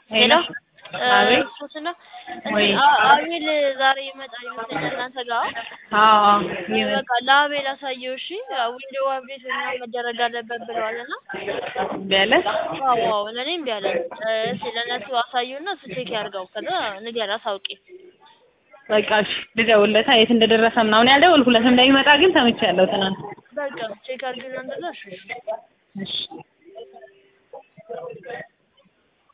ሄሎ አቤት ሶስና ወይ አቤል ዛሬ ይመጣል ይመስለኛል እናንተ ጋር አዎ አዎ ይመ- በቃ ለአቤል አሳየው እሺ ዊንዶው አፕዴት ምናምን መደረግ አለበት ብለዋል እና ቢያለሽ አዎ አዎ ለእኔም ቢያለ እሺ ለእነሱ አሳዩና እሱ ቼክ ያድርገው ከዛ ንገር አሳውቂ በቃ እሺ ልደውልለታ የት እንደደረሰ ምናምን ያልደወልኩለት እንደሚመጣ ግን ሰምቻለሁ ትናንት በቃ ቼክ አድርግና እንደዛ እሺ እሺ